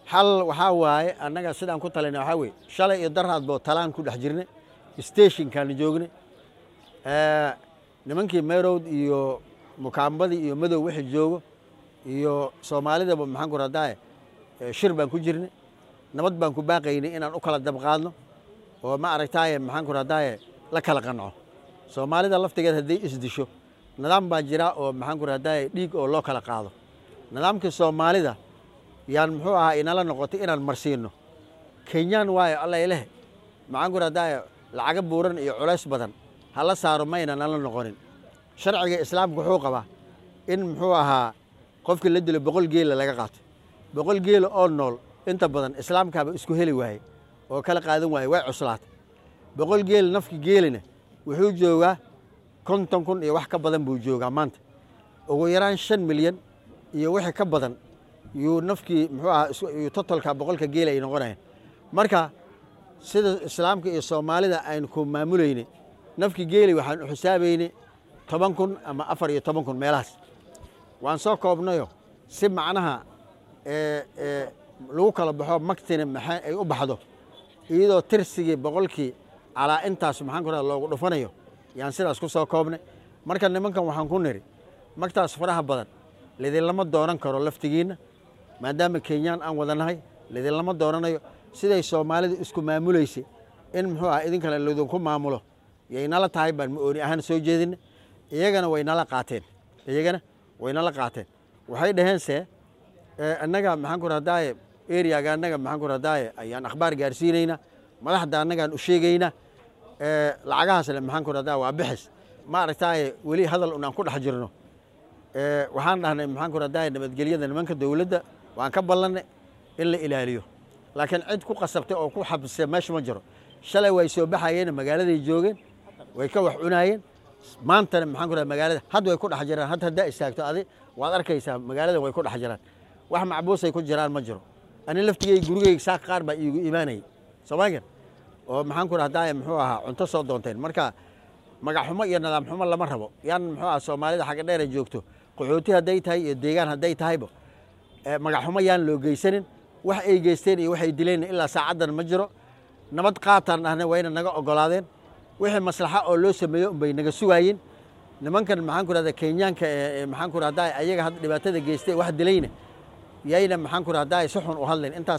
xal waxaa waaye annaga sidaan ku talayna waxaa weye shalay iyo daraadboo talaan ku dhex jirnay stationkaana joognay nimankii meerowd iyo mukaambadii iyo madow wixii joogo iyo soomaalidaba maxaan ku radaaye shir baan ku jirnay nabad baan ku baaqaynay inaan u kala dabqaadno oo ma aragtaaye maxaan ku radaaye la kala qanco soomaalida laftigeed hadday isdisho nidaam baa jira oo maxaan ku radaaye dhiig oo loo kala qaado nidaamkii soomaalida yaan muxuu ahaa inala noqotay inaan marsiino kenyaan waayo alla ileh maxaan ku radaaye lacaga buuran iyo culays badan hala saaro mayna nala noqonin sharciga islaamka wuxuu qabaa in muxuu ahaa qofkii la dilo boqol geela laga qaato boqol geela oo nool inta badan islaamkaaba isku heli waaye oo kala qaadan waaye way cuslaatay boqol geel nafki geelina wuxuu joogaa konton kun iyo wax ka badan buu joogaa maanta ugu yaraan shan milyan iyo wixii ka badan yuu nafkii muxuu ahaa yuu totolka boqolka geela ay noqonayaan marka sida islaamka iyo soomaalida aynu ku maamulayne nafkii geeli waxaan u xisaabaynay toban kun ama afar iyo toban kun meelahaas waan soo koobnayo si macnaha lagu kala baxo maktina maxaa ay u baxdo iyadoo tirsigii boqolkii calaa intaas maxaan ku radaa loogu dhufanayo yaan sidaas ku soo koobnay marka nimankan waxaan ku niri magtaas faraha badan lidinlama doonan karo laftigiinna maadaama kenyaan aan wadanahay lidinlama doonanayo siday soomaalida isku maamulaysay in muxuu ah idinkale lidinku maamulo yaynala tahay baan ma-ooni ahaan soo jeedina iyagana waynala qaateen iyagana waynala qaateen waxay dhaheen se annaga maxaan ku radaaye eriyaga annaga maxaan ku radaaye ayaan akhbaar gaarsiinaynaa madaxda annagaan u sheegaynaa lacagahaasle maxaan ku radaa waa bixis ma aragtaaye weli hadal unaan ku dhex jirno waxaan dhahnay maxaan ku radaaye nabadgelyada nimanka dowladda waan ka ballannay in la ilaaliyo laakiin cid ku qasabtay oo ku xabsay meesha ma jiro shalay way soo baxayeen magaaladay joogeen way ka wax cunaayeen maantana maxaan ku radaa magaalada had way ku dhex jiraan had haddaa istaagto adi waad arkaysaa magaalada way ku dhex jiraan wax macbuusay ku jiraan ma jiro ani laftigey gurigeyga saaq qaar baa iigu imaanayay soomaagan oo maxaan ku rahdaa muxuu ahaa cunto soo doonteen marka magaxxumo iyo nidaam xumo lama rabo yaan muxuu aha soomaalida xagga dheer ay joogto qaxooti hadday tahay iyo deegaan hadday tahayba magaxxumo yaan loo geysanin wax ay geysteen iyo waxay dileen ilaa saacaddan ma jiro nabad qaataan dhahna wayna naga ogolaadeen wixii maslaxa oo loo sameeyo unbay naga sugaayeen nimankan maxaan ku rahdaa kenyaanka maxaan ku rahdaa ayaga hadda dhibaatada geystay wax dilayna yayna maxaan ku rahdaa si xun u hadleen intaas